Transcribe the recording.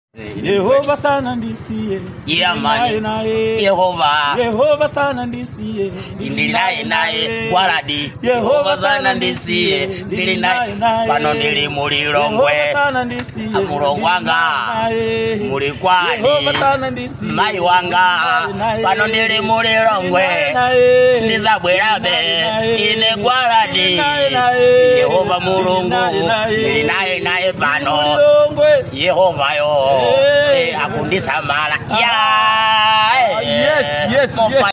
yehova sana ndisiye Yeah, Ndili man. naye naye yehova yehova sana ndisiye ndili naye naye gwaladi yehova sana ndisiye ndili naye pano ndili mulilongwe Yehova sana ndisiye Mulongo wanga. Ndili naye. muli kwani Yehova sana ndisiye mayi wanga Ndili naye. pano ndili mulilongwe Ndili naye. ndizabwerabe Ndili naye. ine gwaladi Ndili naye naye. yehova mulungu Ndili naye naye. ndili naye naye pano Mulilongwe. yehovayo Hey. eh, akundisamala ya Ah, yes, yes, Mofa- yes.